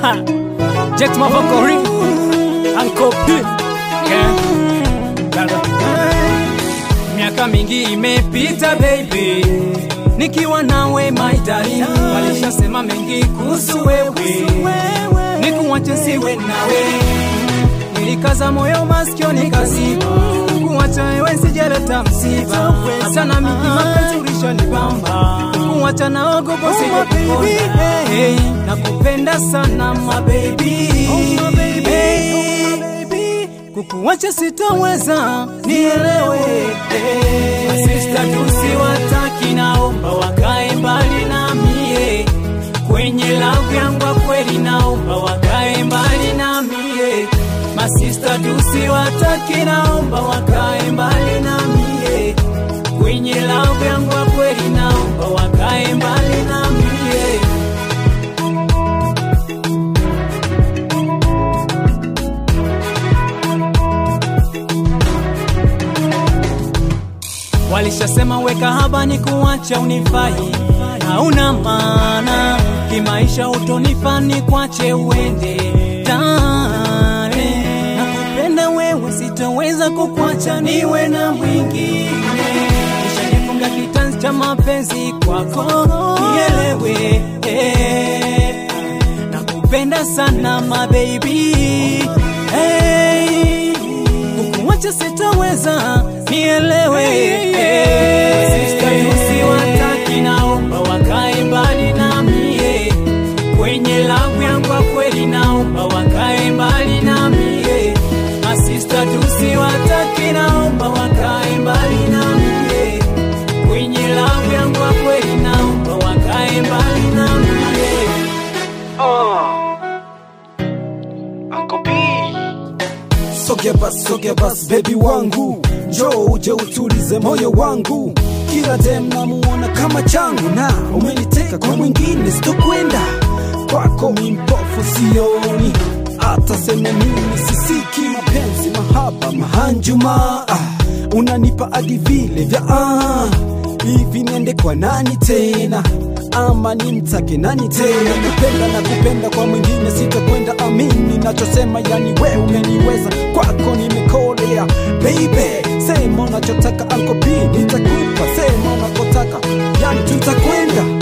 Jet Mavokori Uncle P yeah. Dada. Miaka mingi imepita baby nikiwa nawe my darling, walishasema mengi kuhusu wewe, nikuache siwe nawe, nilikaza moyo masikio nikaziba, kuacha wewe sijaleta msiba, hata na mimi mapenzi ulishanibamba, kuacha naogopa sijekuona, hey, nakupenda sana my baby, hey, kukuacha sitoweza, nielewe hey. Masista tusiwataki, naomba wakae mbali na mie kwenye lavu yangu ya kweli, naomba wakae mbali na mie. Masista tusiwataki, naomba wakae mbali na mie kwenye lavu yangu ya kweli, naomba wakae mbali na mie. Walishasema weka haba ni kuacha unifai, hauna maana kimaisha, utonifaa ni kwache uende dale. Nakupenda wewe, sitoweza kukwacha niwe na mwingine. Nishanifunga kitanzi cha mapenzi kwako, nielewe eh. Nakupenda sana my baby hey. Kukuacha sitoweza, nielewe Sista tusiwataki, naomba wakae mbali na mie kwenye lavu yangu ya kweli, naomba wakae mbali na mie. Masista tusiwataki, naomba wakae mbali na mie kwenye lavu yangu ya kweli, naomba wakae mbali na mie. Sogea bas, sogea bas, baby wangu, njoo uje utulize moyo wangu. Kila dem namuona kama changu, na umeniteka kwa mwingine, sitokwenda kwako, mi mpofu sioni, hata seme mimi sisiki mapenzi, mahaba, mahanjuma, ah, unanipa hadi vile vya ah, hivi niende kwa nani tena ama nimtake nani tena? Kupenda na kupenda kwa mwingine sitakwenda, amini nachosema, yani we umeniweza, kwako nimekolea. Baby, sema unachotaka, Uncle P nitakupa, sema unakotaka, yani tutakwenda